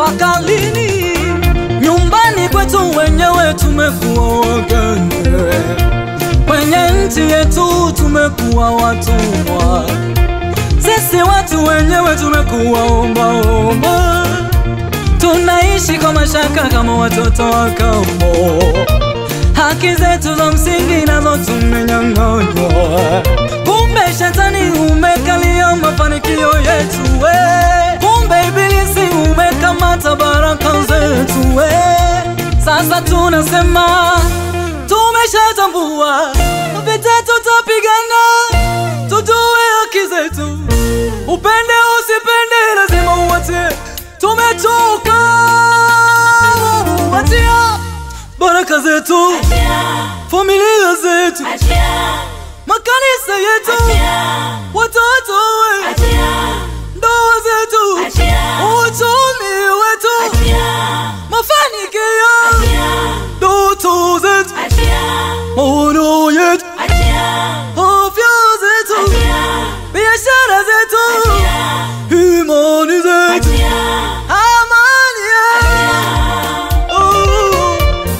mpaka lini? Nyumbani kwetu wenyewe tumekuwa wageni, kwenye nchi yetu tumekuwa watumwa. Sisi watu wenyewe tumekuwa ombaomba, tunaishi kwa mashaka kama watoto wa kambo. Haki zetu za msingi nazo tumenyang'anywa. Kumbe shetani umekalia mafanikio yetu we. Kumbe ibilisi umekamata baraka zetu we. Sasa tunasema tumeshatambua, vita tutapigana, tujue haki zetu. Upende usipende, lazima uwatie. Tumechoka, achia baraka zetu, familia zetu, makanisa yetu, watoto wetu, ndoa zetu, uchumi wetu, mafanikio, ndoto zetu, maono yetu, afya zetu, biashara zetu, imani zetu, amani yetu. Oh.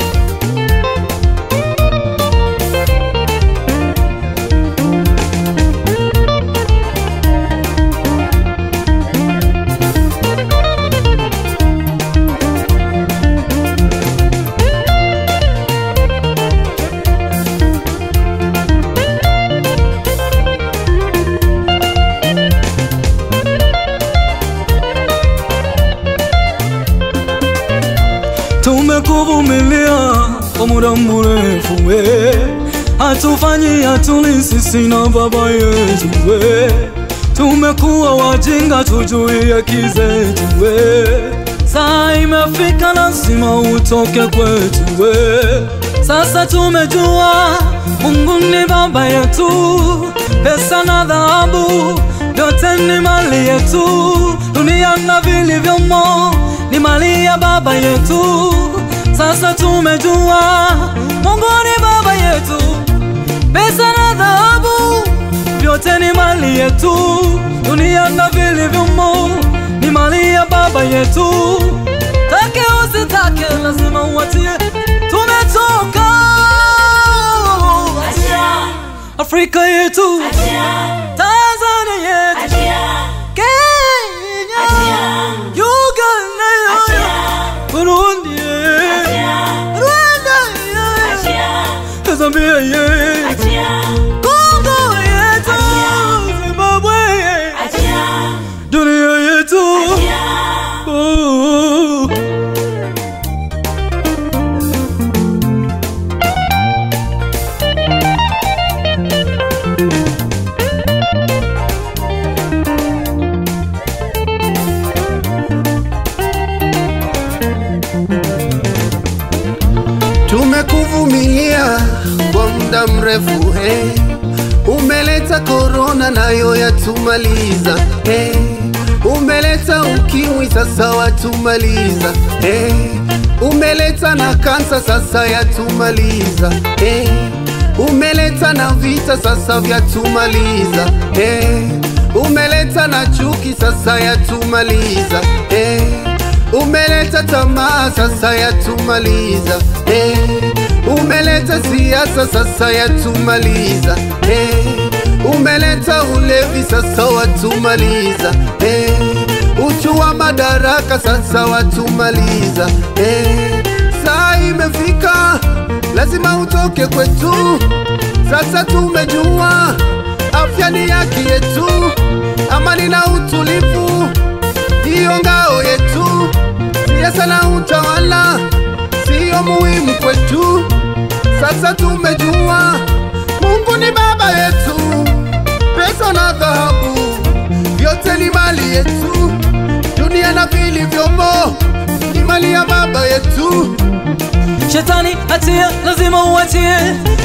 Tumekuvumilia kwa muda mrefu we, hatufanyi hatuli sisi na baba yetu we, tumekuwa wajinga tujui haki zetu we, saa imefika lazima utoke kwetu we, sasa tumejua Mungu ni baba yetu, pesa na dhahabu vyote ni mali yetu, dunia na vilivyomo ni mali ya baba yetu. Sasa tumejua Mungu ni baba yetu, pesa na dhahabu vyote ni mali yetu, dunia na vilivyomo ni mali ya baba yetu. Take usitake, lazima uwatie. Tumetoka Afrika yetu, Tanzania yetu, Kenya, Uganda, Burundi, Rwanda, Zambia, Kongo yetu, Zimbabwe, dunia yetu. Oh. Tumekuvumilia kwa muda mrefu hey. Umeleta korona nayo yatumaliza hey. Umeleta ukimwi sasa watumaliza hey. Umeleta na kansa sasa yatumaliza hey. Umeleta na vita sasa vyatumaliza hey. Umeleta na chuki sasa yatumaliza hey. Umeleta tamaa sasa yatumaliza hey. Umeleta siasa sasa yatumaliza hey. Umeleta ulevi sasa watumaliza hey. Uchu wa madaraka sasa watumaliza hey. Saa imefika lazima utoke kwetu, sasa tumejua afya ni haki yetu, amani na utulivu ndiyo ngao yetu. Siasa na utawala siyo muhimu kwetu, sasa tumejua Mungu ni baba yetu, pesa na dhahabu vyote ni mali yetu, dunia na vilivyomo ni mali ya baba yetu. Shetani atia, lazima uatie.